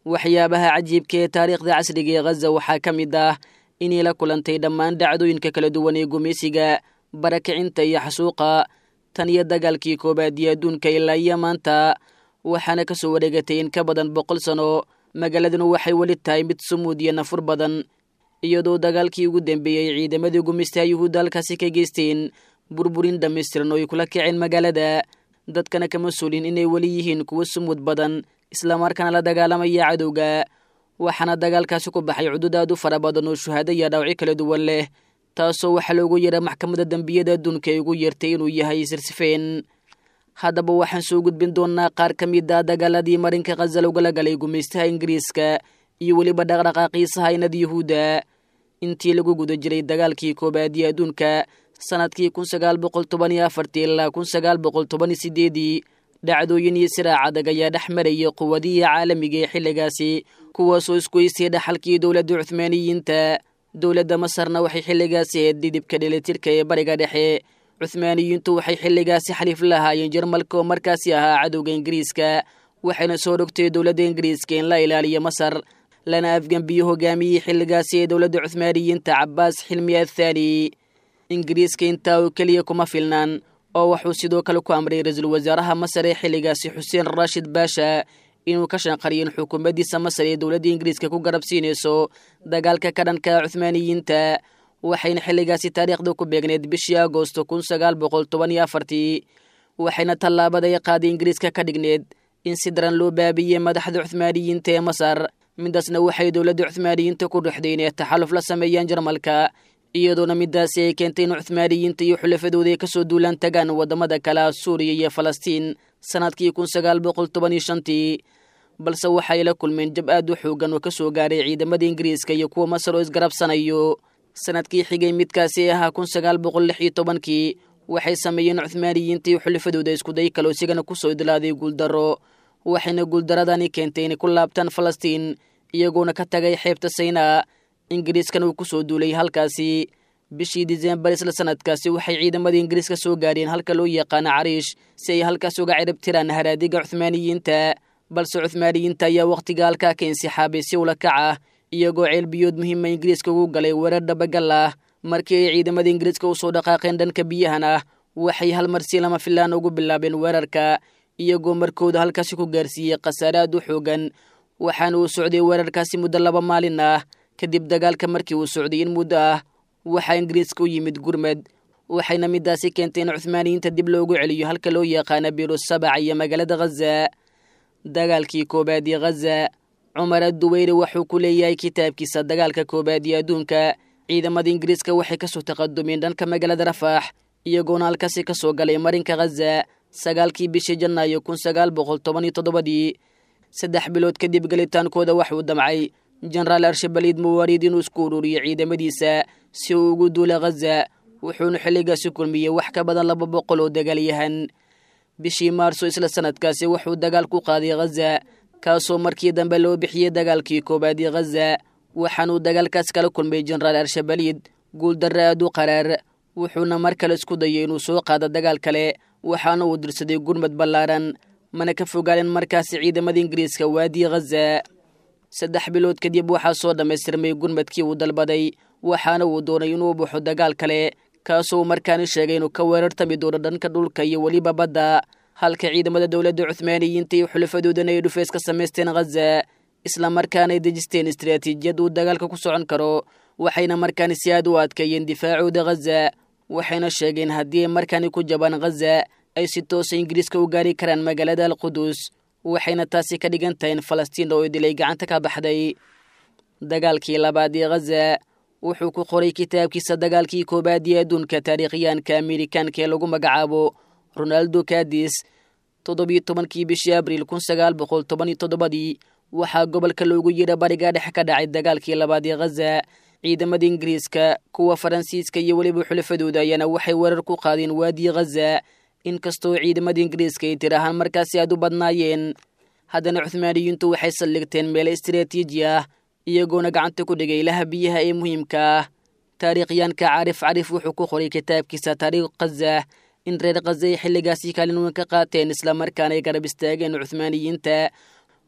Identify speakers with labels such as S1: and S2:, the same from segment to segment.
S1: waxyaabaha cajiibka ee taariikhda casriga ee khaza waxaa ka mid ah inay la kulantay dhammaan dhacdooyinka kala duwan ee gumaysiga barakicinta iyo xasuuqa tan iyo dagaalkii koobaad iyo adduunka ilaa iyo maanta waxaana ka soo wareegatay in ka badan boqol sano magaaladuna waxay weli tahay mid sumuud iyo nafur badan iyadoo dagaalkii ugu dambeeyey ciidamadii gumaystaha yuhuudda halkaasi ka geysteen burburin dhammaystiran oo ay kula kaceen magaalada dadkana kama suulin inay weli yihiin kuwo sumuud badan islamarkaana la dagaalamaya cadowga waxaana dagaalkaasi ku baxay cudud aad u fara badan oo shuhaado iyo dhaawacyo kala duwan leh taasoo waxaa loogu yeedha maxkamadda dembiyada adduunka ay ugu yeertay inuu yahay sirsifeen haddaba waxaan soo gudbin doonnaa qaar ka mid a dagaaladii marinka khaza logala galay gumaystaha ingiriiska iyo weliba dhaqdhaqaaqii sahaynada yuhuudda intii lagu guda jiray dagaalkii koobaad iyo adduunka sanadkii kun sagaal boqol toban iyo afartii ilaa kun sagaal boqol toban iyo sideedii dhacdooyin iyo siraac adag ayaa dhex marayay quwadihii caalamiga ee xilligaasi kuwaasoo isgoystay dhaxalkii dowladda cuhmaaniyiinta dowladda masarna waxay xilligaasi ahayd dhidibka dhelitirka ee bariga dhexe cuhmaaniyiintu waxay xilligaasi xaliif lahaayeen jarmalka oo markaasi ahaa cadowga ingiriiska waxayna soo dhogtay dowladda ingiriiska in la ilaaliyo masar lana afgembiyo hogaamiyey xilligaasi ee dowladda cuhmaaniyiinta cabaas xilmi athaani ingiriiska intaa oo keliya kuma filnaan oo wuxuu sidoo kale ku amray ra-iisul wasaaraha masar ee xilligaasi xuseen raashid baasha inuu ka shanqariyin xukuumaddiisa masar ee dowladda ingiriiska ku garab siinayso dagaalka ka dhanka cuhmaaniyiinta waxayna xilligaasi taariikhda ku beegneed bishii agoosto kun sagaal boqol toban iyo afartii waxayna tallaabada ay qaaday ingiriiska ka dhigneed in si daran loo baabiyey madaxda cuhmaaniyiinta ee masar midaasna waxay dowladda cuhmaaniyiinta ku dhuxday inay taxaluf la sameeyaan jarmalka iyadoona midaasi ay keentay in cuhmaaniyiinta iyo xulafadooda ay kasoo duulaan tagaan waddamada kale suuriya iyo falastiin sanadkii kun sagaal boqol toban iyo shantii balse waxay la kulmeen jab aad u xoogan oo ka soo gaaray ciidamada ingiriiska iyo kuwa masar oo isgarabsanayo sanadkii xigay midkaasi ahaa kun sagaal boqol lix iyo tobankii waxay sameeyeen cuhmaaniyiinta iyo xulafadooda iskuday kaloo isigana kusoo idlaaday guuldarro waxayna guuldaradani keentay inay ku laabtaan falastiin iyagoona ka tagay xeebta saynaa ingiriiskana uu ku soo duulay halkaasi bishii disembar isla sanadkaasi waxay ciidamadii ingiriiska soo gaadheen halka loo yaqaano cariish si ay halkaas uga cirib tiraan haraadiga cuhmaaniyiinta balse cuhmaaniyiinta ayaa wakhtiga halkaa ka insixaabay si ula kac ah iyagoo ceelbiyood muhiima ingiriiska ugu galay weerar dhabagal ah markii ay ciidamada ingiriiska usoo dhaqaaqeen dhanka biyahan ah waxay hal mar si lama filaan ugu bilaabeen weerarka iyagoo markooda halkaasi ku gaarsiiyey khasaare aad u xoogan waxaana uu socday weerarkaasi muddo laba maalin ah kadib dagaalka markii uu socday in muddo ah waxaa ingiriiska u yimid gurmed waxayna midaasi keentay in cuhmaaniyiinta dib loogu celiyo halka loo yaqaana biiro sabac iyo magaalada khaza dagaalkii koobaad ee khaza cumar adduweyre wuxuu ku leeyahay kitaabkiisa dagaalka koobaad iyo adduunka ciidamada ingiriiska waxay kasoo taqadumeen dhanka magaalada rafaax iyagoona halkaasi ka soo galay marinka khaza sagaalkii bishii janaayo kun sagaal boqol toban iyo toddobadii saddex bilood kadib gelitaankooda waxuu damcay jenaraal arshabaliid muwaariid inuu isku ururiyo ciidamadiisa si uu ugu duula khaza wuxuuna xilligaasi kulmiyey wax ka badan laba boqol oo dagaalyahan bishii maarso isla sanadkaasi wuxuu dagaal ku qaaday khaza kaasoo markii dambe loo bixiyey dagaalkii koobaad ee khaza waxaanuu dagaalkaas kala kulmay jenaraal arshabaliid guuldarre aad u qaraar wuxuuna mar kale isku dayay inuu soo qaado dagaal kale waxaana uu dirsaday gurmad ballaaran mana ka fogaaleen markaasi ciidamada ingiriiska waadiyi khaza saddex bilood kadib waxaa soo dhammaystirmay gurmadkii uu dalbaday waxaana uu doonay inuu baxo dagaal kale kaasoo markaani sheegay inuu ka weerartami doono dhanka dhulka iyo weliba badda halka ciidamada dowladda cuhmaaniyiinta iyo xulafadoodana ay dhufeys ka samaysteen khaza islamarkaana ay dejisteen istaraatiijiyad uu dagaalka ku socon karo waxayna markaani si aad u adkeeyeen difaacooda khaza waxayna sheegeen haddii ay markaani ku jabaan khaza ay si toosa ingiriiska u gaari karaan magaalada alqudus waxayna taasi ka dhigan tahay in falastiin oo dilay gacanta ka baxday dagaalkii labaad ee khaza wuxuu ku qoray kitaabkiisa dagaalkii koobaad ee adduunka taariikhyaanka amerikaanka ee lagu magacaabo ronaldo kadis toddobiyo tobankii bishii abriil kun sagaal boqol toban iyo toddobadii waxaa gobolka loogu yidha bariga dhexe ka dhacay dagaalkii labaad ee khaza ciidamada ingiriiska kuwa faransiiska iyo weliba xulafadooda ayaana waxay weerar ku qaadeen waadiyi khaza inkastoo ciidamada ingiriiska ay tir ahaan markaasi aad u badnaayeen haddana cuhmaaniyiintu waxay saldhigteen meelo istaraatiiji ah iyagoona gacanta ku dhigay ilaha biyaha ee muhiimka ah taariikhyaanka caarif carif wuxuu ku qoray kitaabkiisa taariikh khaza in reer khaza ay xilligaasi kaalin weyn ka qaateen islamarkaana ay garab istaageen cuhmaaniyiinta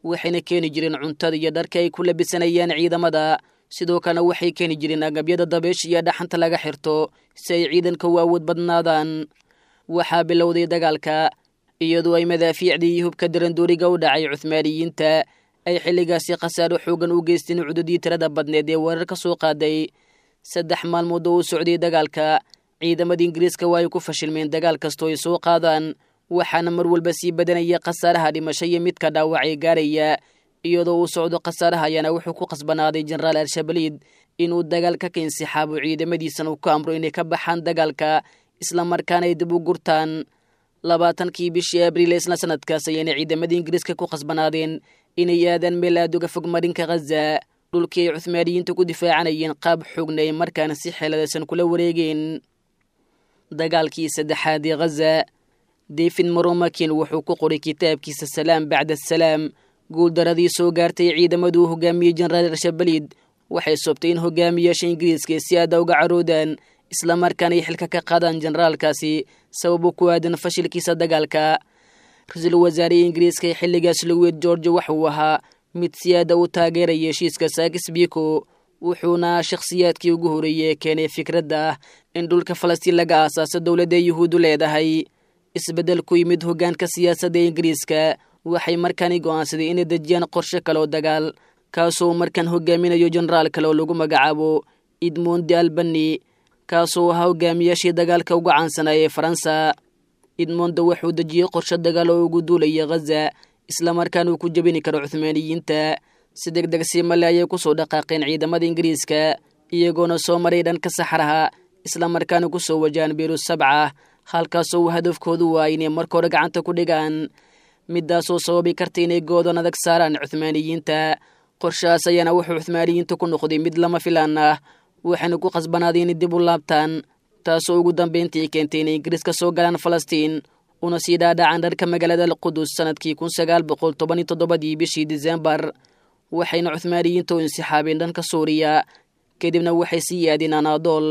S1: waxayna keeni jireen cuntada iyo dharka ay ku labisanayaan ciidamada sidoo kalena waxay keeni jireen agabyada dabeesha iyo dhaxanta laga xirto si ay ciidanka u awood badnaadaan waxaa bilowday dagaalka iyadoo ay madaafiicdii iyo hubka darandooriga u dhacay cuhmaaniyiinta ay xilligaasi khasaaro xoogan u geysteen cududii tirada badneed ee weerar ka soo qaaday saddex maalmood oo u socday dagaalka ciidamada ingiriiska waa ay ku fashilmeen dagaal kastoo ay soo qaadaan waxaana mar walba sii badanaya khasaaraha dhimasho iyo midka dhaawacay gaaraya iyadoo uu socdo khasaaraha ayaana wuxuu ku khasbanaaday jenaraal al-shabaliid inuu dagaalka ka insixaabo ciidamadiisana uu ku amro inay ka baxaan dagaalka islamarkaana ay dib u gurtaan labaatankii bishii abriil isla sanadkaas ayayna ciidamada ingiriiska ku khasbanaadeen inay aadaan meel aad uga fog marinka khaza dhulkii ay cuhmaaniyiinta ku difaacanayeen qaab xoogna ay markaana si xeeladaysan kula wareegeen dagaalkii saddexaad ee khaza david moromakin wuxuu ku qoray kitaabkiisa salaam bacda asalaam guuldaradii soo gaartay ciidamaduu hogaamiyey jenaraal al-shabaliid waxay soobtay in hogaamiyaasha ingiriiska si aada uga caroodaan islamarkaana ay xilka ka qaadaan jenaraalkaasi sababo ku aadan fashilkiisa dagaalka ra-iisul wasaarihii ingiriiska ee xilligaas lowed george waxauu ahaa mid si aada u taageeraya heshiiska saakis biko wuxuuna shakhsiyaadkii ugu horeeyey ee keenay fikradda ah in dhulka falastiin laga aasaaso dowladda yuhuuddu leedahay isbeddel ku yimid hoggaanka siyaasadda ee ingiriiska waxay markaani go'aansaday inay dejiyaan qorshe kale oo dagaal kaasoo markaan hogaaminayo jenaraal kale oo lagu magacaabo edmondi albani kaasoo ahaa hogaamiyaashii dagaalka ugu caansanaa ee faransa edmondo wuxuu dejiyey qorshe dagaal oo ugu duulaya khaza islamarkaana uu ku jebini karo cuhmaaniyiinta si deg deg sii male ayay ku soo dhaqaaqeen ciidamada ingiriiska iyagoona soo maray dhanka saxraha islamarkaana ku soo wajahaan biirus sabca halkaasoo uu hadafkoodu waa inay marka hore gacanta ku dhigaan midaasoo sababi karta inay goodan adag saaraan cuhmaaniyiinta qorshahaas ayaana wuxuu cuhmaaniyiinta ku noqday mid lama filaan ah waxayna ku khasbanaaday inay dib u laabtaan taasoo ugu dambayntii keentay inay ingiriiska soo galaan falastiin una sii dhaadhacaan dharka magaalada alqudus sanadkii kun sagaal boqol toban iyo toddobadii bishii disembar waxayna cuhmaaniyiinta u insixaabeen dhanka suuriya kadibna waxay sii yaadeen anaadool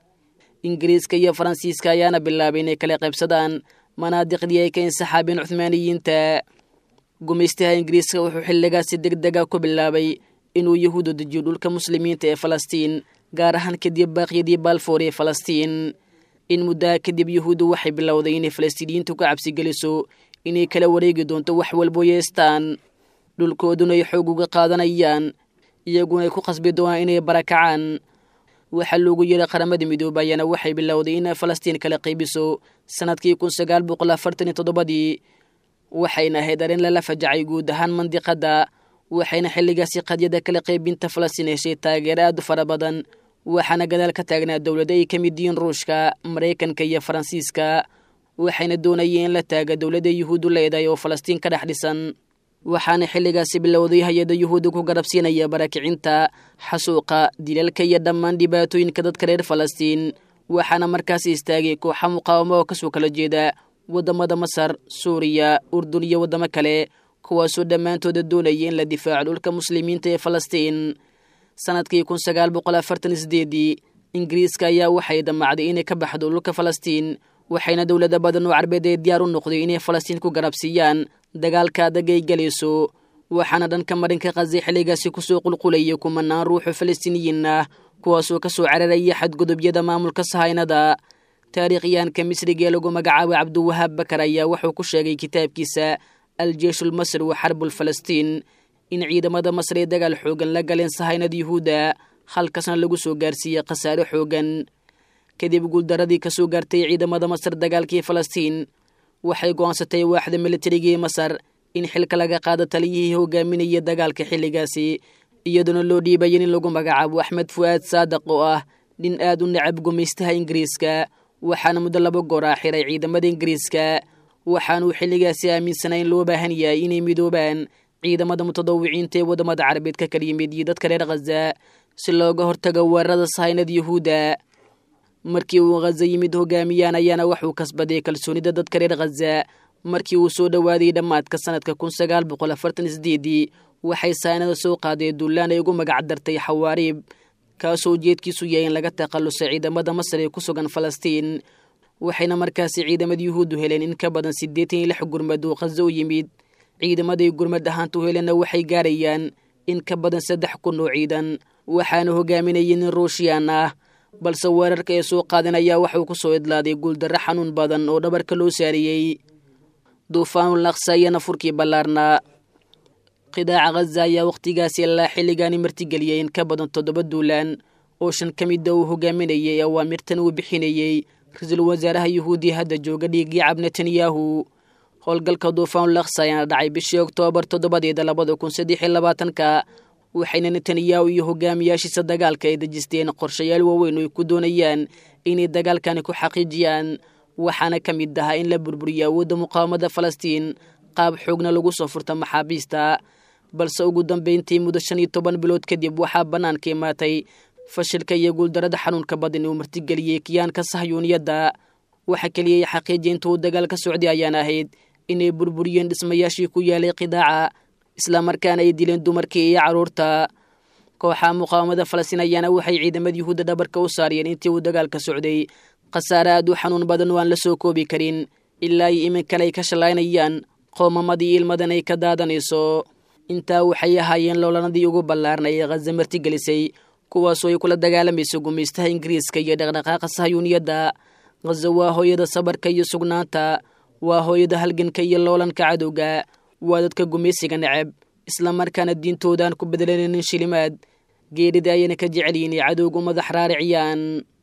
S1: ingiriiska iyo faransiiska ayaana bilaabay inay kala qaybsadaan manaadiqdii ay ka insixaabeen cuhmaaniyiinta gumaystaha ingiriiska wuxuu xilligaasi deg dega ku bilaabay inuu yahuudu dejiyo dhulka muslimiinta ee falastiin gaar ahaan kadib baaqyadii baalfoor ee falastiin in muddaha kadib yuhuuddu waxay bilowday inay falastiiniyiintu ka cabsigeliso inay kala wareegi doonto wax walbo yeestaan dhulkooduna ay xoog uga qaadanayaan iyaguna ay ku khasbi doonaan inay barakacaan waxaa loogu yeeray qaramada midoobe ayaana waxay bilowday inay falastiin kala qaybiso sanadkii kun sagaal boqol afartan iyo toddobadii waxayna ahayd arrin lala fajacay guud ahaan mandiqadda waxayna xilligaasi qadyada kala qaybinta falastiin heshay taageero aad u fara badan waxaana gadaal ka taagnaa dowlado ay ka mid yihiin ruushka maraykanka iyo faransiiska waxayna doonayeen in la taaga dowladda yuhuuddu leedahay oo falastiin ka dhex dhisan waxaana xilligaasi bilowday hay-adda yuhuudda ku garabsiinaya barakicinta xasuuqa dilalka iyo dhammaan dhibaatooyinka dadka reer falastiin waxaana markaasi istaagay kooxa muqaawamo oo kasoo kala jeeda waddamada masar suuriya urdun iyo waddamo kale kuwaasoo dhammaantooda doonaya in la difaaco dhulka muslimiinta ee falastiin sanadkii kun sagaal boqol afartan iyo sideedii ingiriiska ayaa waxay damacday inay ka baxdo dhulka falastiin waxayna dowlada badan oo carbeed ee diyaar u noqday inay falastiin ku garabsiiyaan dagaalka adag ay galayso waxaana dhanka marinka khaza xilligaasi kusoo qulqulaya kumanaan ruuxoo falastiiniyiin ah kuwaasoo ka soo cararaya xadgudubyada maamulka sahaynada taariikhyahanka misriga ee lagu magacaabay cabdiwahaab bakar ayaa wuxuu ku sheegay kitaabkiisa aljeeshulmasri wa xarbul falastiin in ciidamada masr ee dagaal xoogan la galeen sahaynada yuhuudda halkaasna lagu soo gaarsiiyey khasaare xoogan kadib guuldaradii ka soo gaartay ciidamada masar dagaalkii falastiin waxay go'aansatay waaxda militarigii masar in xilka laga qaado taliyihii hogaaminaya dagaalka xilligaasi iyadoona loo dhiibayan in lagu magacaabo axmed fu'aad saadaq oo ah nin aad u necab gumaystaha ingiriiska waxaana muddo laba goor ah xiray ciidamada ingiriiska waxaanuu xilligaasi aaminsanaa in loo baahan yahay inay midoobaan ciidamada mutadawiciinta ee waddamada carabeed ka kala yimid iyo dadka reer khaza si looga hortago weerarada sahaynada yuhuudda markii uu khaza yimid hogaamiyaan ayaana waxuu kasbaday kalsoonida dadka reer khaza markii uu soo dhowaaday dhammaadka sanadka kun sagaal boqol afartan sideedii waxay sahaynada soo qaadeen dullaan ay ugu magac dartay xawaariib kaasoo ujeedkiisu yahay in laga takhallusay ciidamada masar ee ku sugan falastiin waxayna markaasi ciidamada yuhuuddu heleen in ka badan siddeetan iyo lix gurmad oo khaza u yimid ciidamaday gurmad ahaanta u helena waxay gaarayaan in ka badan saddex kun oo ciidan waxaana hogaaminayay nin ruushiyaan ah balse weerarka ee soo qaadan ayaa waxauu ku soo idlaaday guuldarro xanuun badan oo dhabarka loo saariyey duufaanul naqsa iyana furkii ballaarnaa qidaaca khaza ayaa wakhtigaasi ilaa xilligaani martigeliyey in ka badan toddoba duulaan oo shan ka mida uu hogaaminayay awaamirtan uu bixinayey ra-iisul wasaaraha yuhuudiya hadda jooga dhiigyacab netanyahu howlgalka duufaanul naqsa ayaana dhacay bishii oktoobar toddobadeeda labada kun saddex iyo labaatanka waxayna netanyahu iyo hogaamiyaashiisa dagaalka ay dejisteen qorshayaal waaweyn oo ay ku doonayaan inay dagaalkani ku xaqiijiyaan waxaana ka mid ahaa in la burburiyo awoodda muqaawamada falastiin qaab xoogna lagu soo furta maxaabiista balse ugu dambeyntii muddo shan iyo toban bilood kadib waxaa bannaanka imaatay fashilka iyo guuldarada xanuunka badan uu martigeliyey kiyaanka sahyuuniyadda waxa keliya ay xaqiijiya inta uu dagaal ka socday ayaan ahayd inay burburiyeen dhismayaashii ku yaalay qidaaca islamarkaana ay dileen dumarkii iyo carruurta kooxaha muqaawamada falastiin ayaana waxay ciidamada yuhuudda dhabarka u saariyeen intii uu dagaalka socday khasaare aad u xanuun badan oo aan la soo koobi karin ilaa iyo iminkale ay ka shallaynayaan qoomamadii ilmadan ay ka daadanayso intaa waxay ahaayeen loolanadii ugu ballaarnay ee khaza martigelisay kuwaasoo ay kula dagaalamayso gumaystaha ingiriiska iyo dhaqdhaqaaqa sahyuuniyadda khaza waa hooyada sabarka iyo sugnaanta waa hooyada halganka iyo loolanka cadowga waa dadka gumaysiga neceb islamarkaana diintooda aan ku bedelanaynin shilimaad geerida ayayna ka jecel yihin cadowgu madax raariciyaan